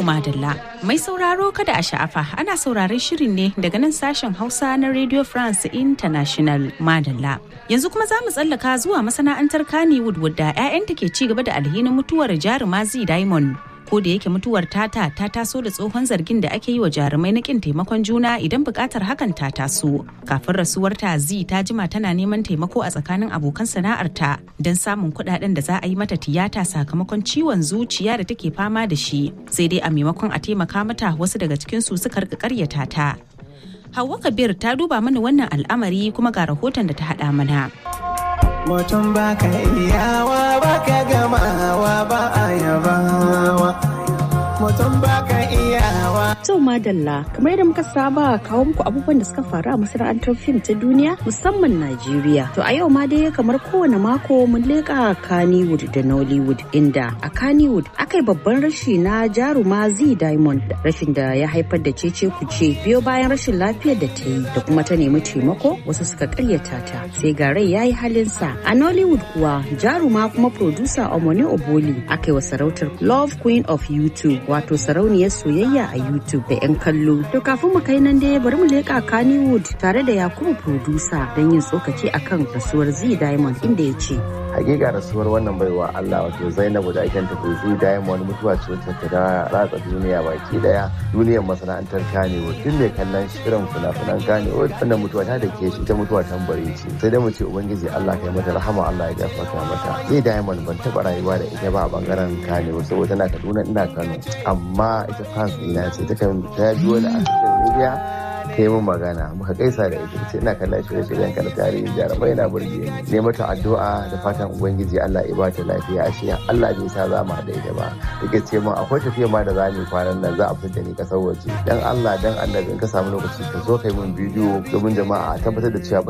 madalla mai sauraro kada a sha'afa ana sauraron shirin ne daga nan sashen hausa na radio france international madalla yanzu kuma za mu tsallaka zuwa masana'antar kannywood wadda 'ya'yanta ke ci gaba da alhinin mutuwar jaruma z diamond ko da yake mutuwar tata ta taso da tsohon zargin da ake yi wa jarumai na kin taimakon juna idan bukatar hakan ta taso kafin rasuwar ta zi ta jima tana neman taimako a tsakanin abokan sana'arta don samun kuɗaɗen da za a yi mata tiyata sakamakon ciwon zuciya da take fama da shi sai dai a maimakon a taimaka mata wasu daga cikin su suka rika karyata ta Hauwa Kabir ta duba mana wannan al'amari kuma ga rahoton da ta haɗa mana. mutum ba ka iyawa ba ka gamawa ba a yabawa mutum ba ka iyawa To madalla kamar yadda muka saba kawo muku abubuwan da suka faru a masana'antar fim ta duniya musamman Najeriya. To a yau ma dai kamar kowane mako mun leƙa Kannywood da Nollywood inda a Kannywood aka yi babban rashi na jaruma Z Diamond rashin da ya haifar da cece kuce biyo bayan rashin lafiyar da ta yi da kuma ta nemi taimako wasu suka karyata ta sai ga rai ya yi halinsa. A Nollywood kuwa jaruma kuma producer Omone Oboli aka yi wa sarautar Love Queen of YouTube wato sarauniyar soyayya a YouTube. da 'yan kallo. To kafin mu kai nan dai bari mu leƙa Kannywood tare da Yakubu producer don yin tsokaci akan rasuwar Z Diamond inda ya ce. hakika rasuwar wannan baiwa Allah wato Zainabu da ake tafi Z Diamond mutuwa ce wacce ta ratsa duniya baki daya duniyar masana'antar Kannywood duk mai kallon shirin fina-finan Kannywood wannan mutuwa ta dake shi ta mutuwa tambari ce sai dai mu ce ubangiji Allah kai mata rahama Allah ya gafarta mata Z Diamond ban taba rayuwa da ita ba a bangaren Kannywood saboda tana Kaduna ina Kano amma ita fans ina ce ta kan ta biyo da a social media ta yi min magana muka gaisa da ita ce ina kallon shirye-shiryen kan tarihi jarumai na burge ni ne mata addu'a da fatan ubangiji Allah ya bata lafiya ashe Allah bai sa za mu haɗa ita ba take ce min akwai tafiya ma da za mu kwanan nan za a fitar da ni kasar waje dan Allah dan annabi in ka samu lokaci ka zo kai min bidiyo domin jama'a tabbatar da cewa